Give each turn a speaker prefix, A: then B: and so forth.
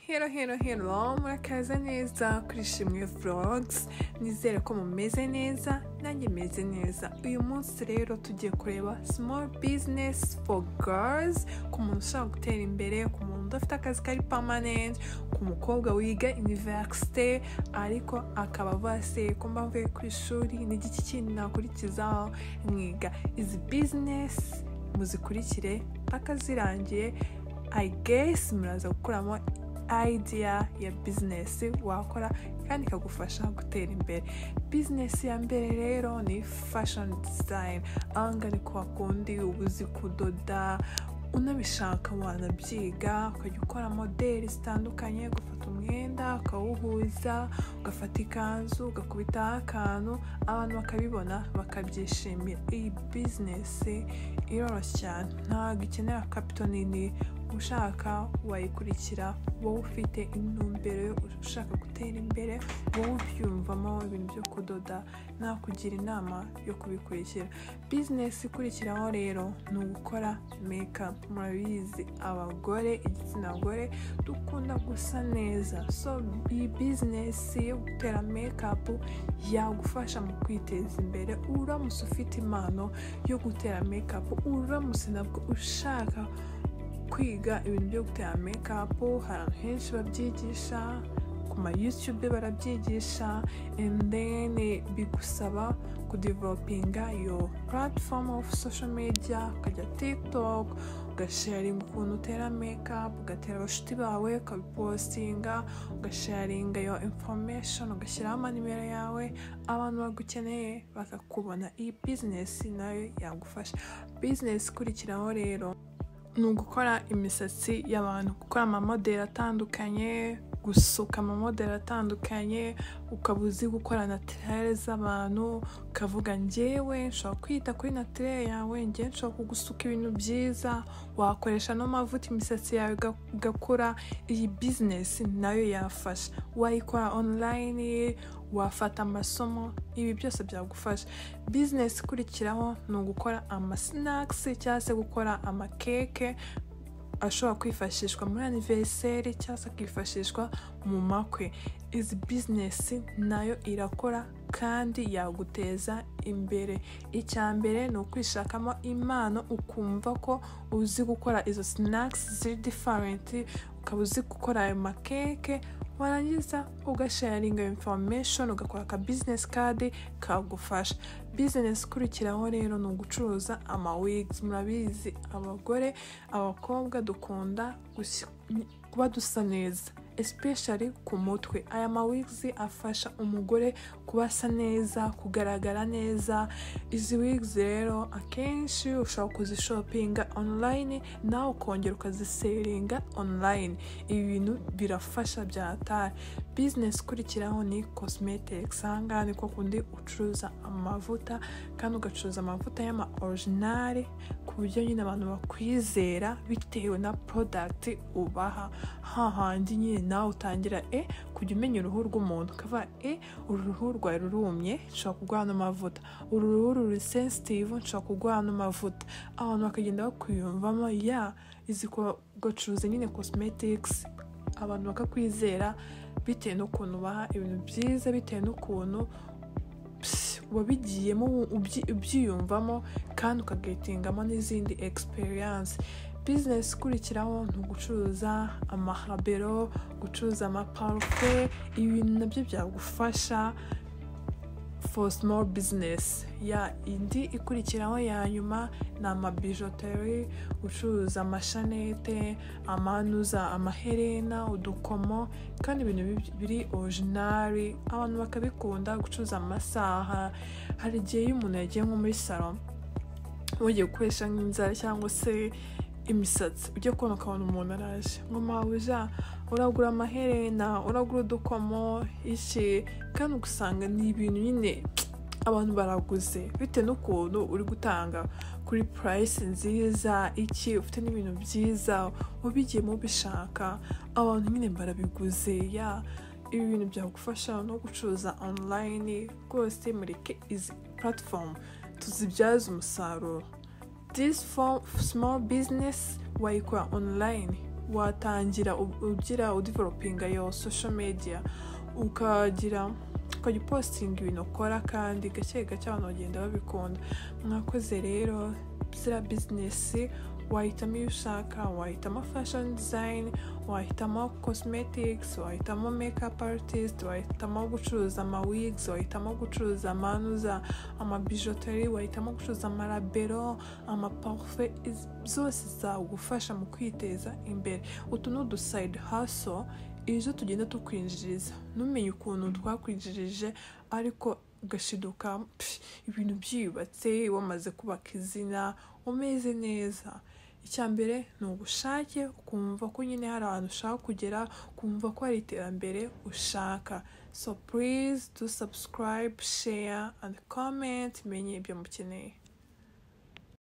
A: Hero hero hero murakaza neza kuri Shimwe Vlogs nizere ko mumeze neza nanjye meze neza uyu munsi rero tugiye kureba small business for girls ku muntu ushaka gutera imbere ku muntu udafite akazi kari permanent ku mukobwa wiga universite ariko akaba avuga se ko mbavuye ku ishuri ni iki kindi nakurikizaho mwiga izi business muzikurikire mpaka zirangiye I guess muraza gukuramo idea ya business wakora kandi ikagufasha gutera imbere business ya mbere rero ni fashion design ahanga ni kwa kundi ubuzi kudoda unabishaka wanabyiga ukajya ukora modeli zitandukanye gufata umwenda ukawuhuza ugafata ikanzu ugakubitaho akantu abantu bakabibona bakabyishimira iyi bizinesi iroroshye cyane ntabwo ikenera kapito nini ushaka wayikurikira wowe ufite intumbero yo ushaka gutera imbere wowe ubyumvamo ibintu byo kudoda nakugira inama yo kubikurikira bizinesi ikurikiraho rero ni ugukora mekapu murabizi abagore igitsina gore dukunda gusa neza so iyi bizinesi yo gutera mekapu yagufasha mu kwiteza imbere uramutse ufite impano yo gutera mekapu uramutse nabwo ushaka kwiga ibintu byo gutera mekapu ahantu henshi babyigisha ku ma yutube barabyigisha and then bigusaba kudevelopinga yo platform of social media ukajya tiktok ugasharinga ukuntu utera mekapu ugatera abashuti bawe ukabipostinga ugasharinga yo information ugashyiraho amanimero yawe abantu bagukeneye bakakubona iyi bizinesi nayo yagufasha bizinesi ikurikiraho rero ni ugukora imisatsi y'abantu gukora amamodeli atandukanye gusuka amamodeli atandukanye ukaba uzi gukora natirere z'abantu ukavuga ngewe nshobora kwita kuri natirere yawe ngewe nshobora kugusuka ibintu byiza wakoresha n'amavuta imisatsi yawe igakura iyi bizinesi nayo yafasha wayikora onurayini wafata amasomo ibi byose byagufasha bizinesi ikurikiraho ni ugukora amasinakisi cyangwa se gukora amakeke ashobora kwifashishwa muri aniveriseri cyangwa se akifashishwa mu makwe izi bizinesi nayo irakora kandi yaguteza imbere icya mbere ni ukwishakamo impano ukumva ko uzi gukora izo sinakisi ziri diferenti ukaba uzi gukora ayo makeke warangiza ugasharinga information ugakora aka business card kagufasha business ikurikiraho rero ni ugucuruza ama wigs murabizi abagore abakobwa dukunda kuba dusa neza especially ku mutwe aya ma wigs afasha umugore kuba asa neza kugaragara neza izi wigs rero akenshi ushobora kuzishopinga online nawe ukongera ukaziseringa online ibi bintu birafasha byatari business ikurikiraho ni cosmetics ahangaha ni ko kundi ucuruza amavuta kandi ugacuruza amavuta y'ama original ku buryo nyine abantu bakwizera bitewe na product ubaha hahandi nyine nawe utangira e kujya umenya uruhu rw'umuntu ukava e uru ruhu rwawe rurumye nshobora kuguha ano mavuta uru ruhu ruri sensitive nshobora kuguha ano mavuta abantu bakagenda bakwiyumvamo ya izi kugacuruza nyine cosmetics abantu bakakwizera bitewe n'ukuntu ubaha ibintu byiza bitewe n'ukuntu wabigiyemo ubyiyumvamo kandi ukagetingamo n'izindi experience bizinesi ikurikiraho ni ugucuruza amahabero gucuruza amaparufe ibintu nabyo byagufasha for small business ya indi ikurikiraho ya nyuma ni amabijoteri ucuruza amashanete amanuza amaherena udukomo kandi ibintu biri orijinari abantu bakabikunda gucuruza amasaha hari igihe iyo umuntu yagiye nko muri saro ugiye gukoresha nk'inzara cyangwa se imisatsi ujya kubona ukabona umuntu araje ngo mawuja uragura amaherena uragura udukomo iki kandi ugasanga ni ibintu nyine abantu baraguze bitewe n'ukuntu uri gutanga kuri purayisi nziza iki ufite n'ibintu byiza ubigiyemo ubishaka abantu nyine barabiguze ya ibi bintu byagufasha no gucuruza onurayini rwose mureke izi puratifomu tuzibyaze umusaruro this for small business wayikora online watangira u- ugira udivelopinga yo social media ukagira ukajya upostinga ibintu ukora kandi gake gake abantu bagenda babikunda mwakoze rero ziriya bizinesi wahitamo iyo ushaka wahitamo fashion design wahitamo cosmetics wahitamo makeup artist wahitamo gucuruza amawigs wahitamo gucuruza amanuza amabijoteri wahitamo gucuruza amarabero amaparufe iz- zose zagufasha mu kwiteza imbere utu ni udusayidi haso izo tugenda tukwinjiriza ntumenye ukuntu twakwinjirije ariko ugashiduka psh, ibintu byiyubatse wamaze kubaka izina umeze neza icya mbere ni ubushake ukumva ko nyine hari ahantu ushaka kugera ukumva ko hari iterambere ushaka so please do subscribe share and comment menye ibyo mukeneye